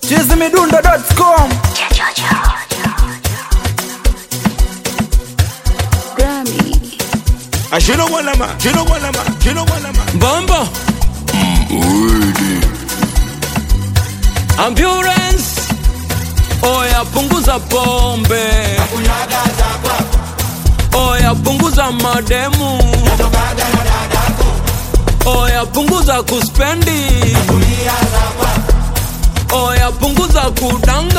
chizimidundo.com Grammy. Ashino walama, shino walama, shino walama. Bombo Ambulance Oya punguza pombe Oya punguza mademu Oya punguza kuspendi Oya punguza kudanga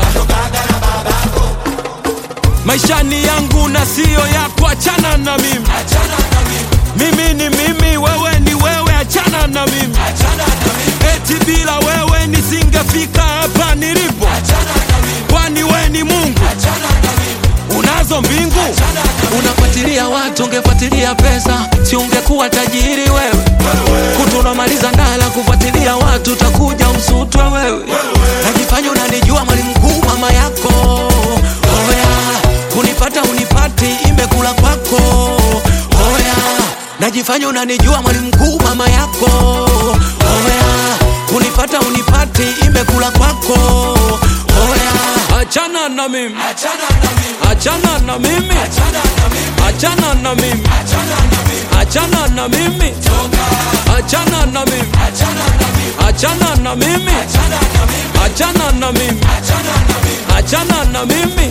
Maishani yangu na siyo yako achana na mimi mimi ni mimi, wewe ni wewe, achana na mimi. Eti bila wewe nisingefika hapa nilipo, kwani we ni Mungu, unazo mbingu. Unafuatilia watu, ungefuatilia pesa, si ungekuwa tajiri wewe. Kutunamaliza ndala kufuatilia watu, utakuja usutwe wewe. Najifanya unanijua mwalimu mkuu, mama yako oya, kunipata unipati, imekula kwako oya najifanya unanijua mwalimu mkuu mama yako oya kunipata unipati imekula kwako oya achana na mimi achana na mimi achana na mimi achana na mimi achana na mimi achana na mimi achana na mimi achana na mimi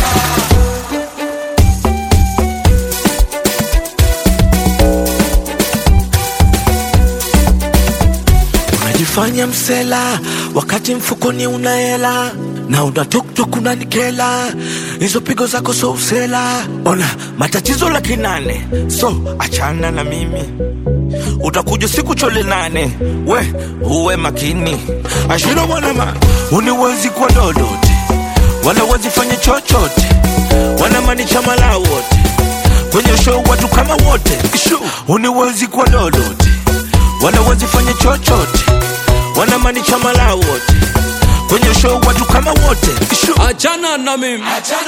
Unajifanya msela wakati mfukoni una hela na una tuktuk unanikela, hizo pigo zako so usela. Ona matatizo laki nane, so achana na mimi, utakuja siku chole nane. We uwe makini, ashino mwanama, uniwezi kwa lolote wala wazifanye chochote, wanamaanisha malao wote kwenye show, watu kama wote, Ishu. uniwezi kwa lolote wala wazifanye chochote, wanamaanisha malao wote kwenye show, watu kama wote Ishu. achana na mimi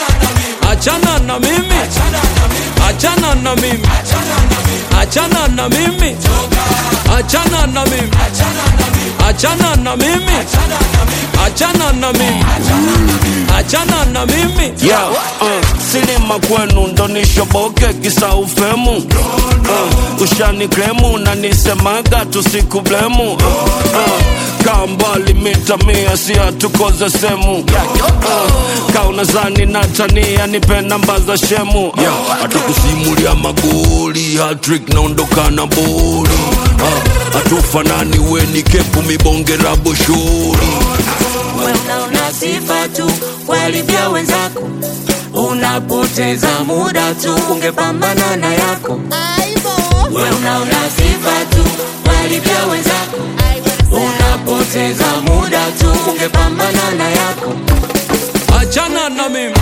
achana na mimi achana na mimi achana na mimi achana na mimi achana na mimi achana na mimi achana na mimi Yeah, uh, sinema kwenu ndo nishoboke kisa ufemu uh, ushani kremu na nisemaga tusikublemu uh, uh, kaa mbali mita mia si hatukoze semu uh, kaa unazani na tania nipe namba za shemu uh, hatukusimulia magoli hatrik naondoka na boli uh, hatufanani weni kepu mibongera boshori Wewe unaona sifa tu walivyo wenzako, unapoteza muda tu, ungepambana na yako. Wewe unaona sifa tu walivyo wenzako, unapoteza muda tu, ungepambana na yako. achana na mimi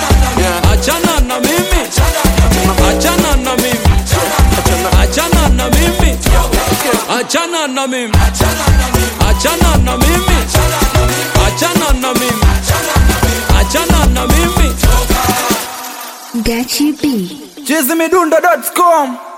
achana na mimi achana na mimi achana na mimi achana na mimi achana na mimi achana na mimi achana na mimi Gachi B. chizimidundo.com